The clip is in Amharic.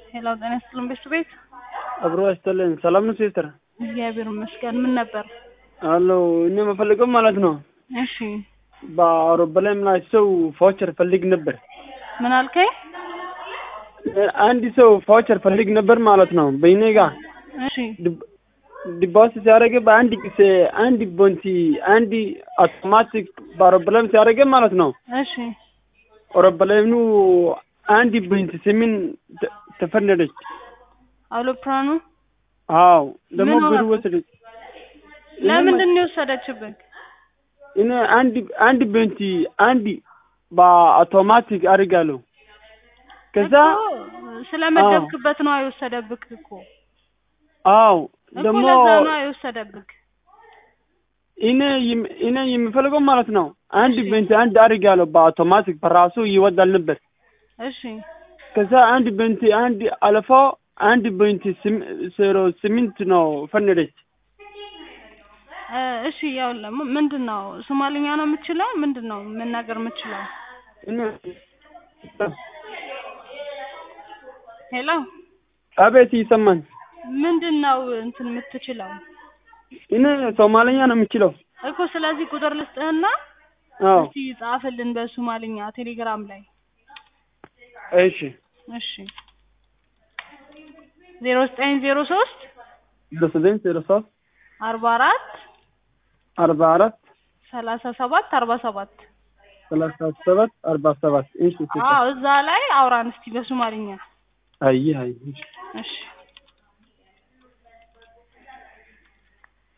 ሄሎ ጤና ይስጥልን ቤት ቤት አብሮ ያስጠልን። ሰላም ነው ሲስተር? እግዚአብሔር ይመስገን። ምን ነበር? አለው እኔ የምፈልገው ማለት ነው እሺ በአውሮፕላን ላይ ሰው ቫውቸር ፈልግ ነበር። ምን አልከኝ? አንድ ሰው ቫውቸር ፈልግ ነበር ማለት ነው በእኔ ጋር እሺ ዲባስ ሲያደርግ በአንድ ጊዜ አንድ ቦንቲ አንድ አውቶማቲክ በአውሮፕላን ሲያደርግ ማለት ነው እሺ አውሮፕላኑ አንድ ቦንቲ ስምን ተፈነደች። አውሮፕላኑ አዎ ደግሞ ምን ብር ሆነብህ? ወሰደች። ለምንድን ነው የወሰደችብህ? እኔ አንድ አንድ ቦንቲ አንድ በአውቶማቲክ አድርጋለሁ ከዛ እኮ ስለመደብክበት ነው የወሰደብክ እኮ አዎ እኮ ደግሞ ለዛ ነው የወሰደብክ። እኔ የም- እኔ የምፈልገው ማለት ነው አንድ እሺ። ቤንት አንድ አድርጋለሁ በአውቶማቲክ በራሱ ይወዳል ነበር። እሺ ከዛ አንድ ቤንት አንድ አልፎ አንድ ቤንት ስም- ዜሮ ስምንት ነው ፈነደች። እ፣ እሺ ያው ለሙ ምንድን ነው ሶማሊኛ ነው የምችለው? ምንድን ነው መናገር የምችለው? እኔ ሄሎ አቤት ይሰማኝ። ምንድን ነው እንትን የምትችለው እኔ ሶማለኛ ነው የምችለው። እኮ? ስለዚህ ቁጥር ልስጥህና አዎ እስቲ ጻፍልን በሶማሊኛ ቴሌግራም ላይ እሺ እሺ ዜሮ ዘጠኝ ዜሮ ሶስት ዜሮ ዘጠኝ ዜሮ ሶስት አርባ አራት አርባ አራት ሰላሳ ሰባት አርባ ሰባት ሰላሳ ሰባት አርባ ሰባት እሺ አዎ እዛ ላይ አውራን እስቲ በሶማሊኛ አይ አይ እሺ